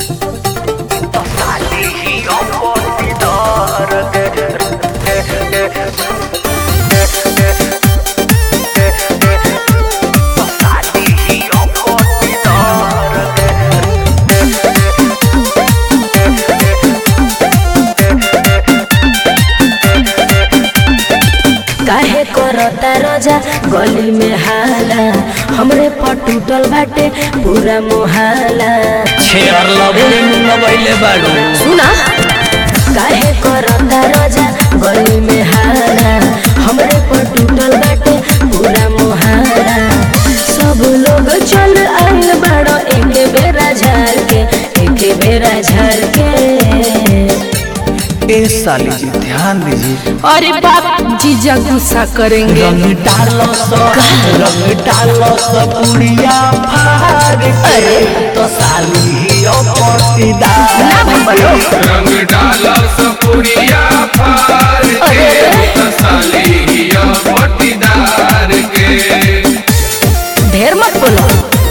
काहे करता रजा गली में हाला हमरे पर टूटल बाटे पूरा मोहाला छेयर लबले लगैले बाड़ू सुना काहे करता रजा गली में हाला हमरे पर टूटल बाटे पूरा मोहाला सब लोग चल आइल बाड़ो एके बेरा झार के एके बेरा झार के ए साली जी ध्यान दीजिए अरे बाप जीजा गुस्सा करेंगे रंग डालो सो रंग डालो सो पुड़िया फाड़ के तो साली ही ओ पटीदार ना भाई बोलो रंग डाला सपुरिया फार के तसालिया पटीदार के ढेर मत बोलो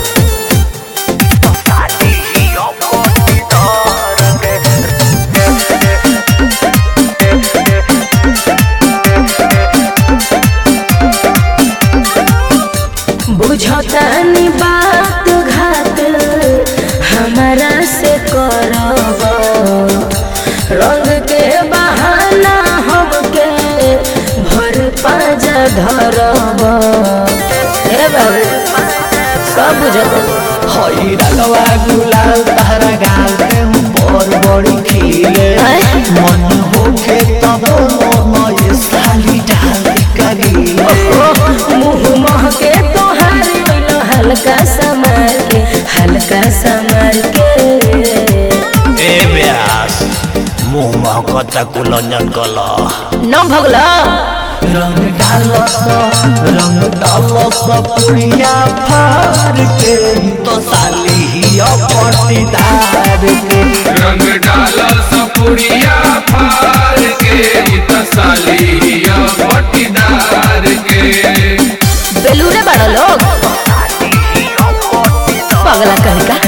बुझतानी बात घात हमारा से करब रंग के बहाना हमके भर पाजा धरब हे बाबू सब बुझत हई रंगवा गुलाल तारा गाल के ऊपर बड़ी खिले हैं? मन होखे तब मन ये साली डाल करीले मुँह महके तोहार ओइलो हल्का समार के हल्का समार के ए व्यास मुंह महकता कुलंजन कला न भगला रंग डालो सो रंग डालो सो पुड़िया फाड़ के तो साली ही ओ पटीदार के रंग डाला सपुरिया फार के तसालिया पटीदार के बेलूरे बड़ा लोग पगला कहीं का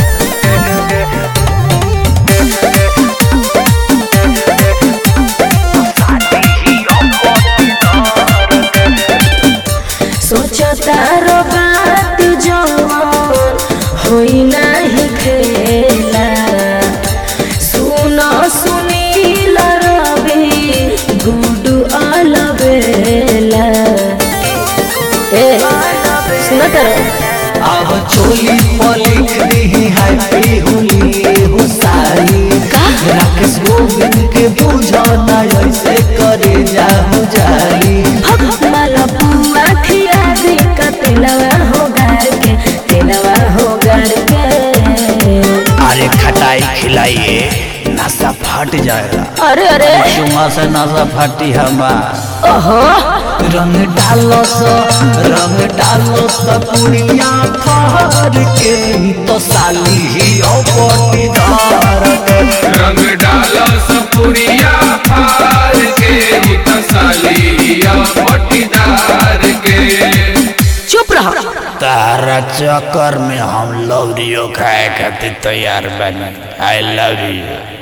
सोचता रो बात जवान होई नाही खेला सुनो सुनील रवि गुडू अलबेला ए सुनो तर अब चोली पर लिख दी हैप्पी होली हो साली राकेश गोविंद के बुझो ना ऐसे करे जाहु जाली माला पुआ खिया दे का तेलवा हो गार के तेलवा हो गार के अरे खटाई खिलाइए नशा फट जाएगा अरे अरे चुमा से नशा फटी हमार ओहो रंग डालो सो रंग डालो सो पुड़िया फाड़ के तो साली ही ओ पटीदार के रंग डाला सपुरिया फार के तसालिया पटीदार के चुप रहो तारा चक्कर में हम लवरियो खाए खातिर तैयार बनी आई लव यू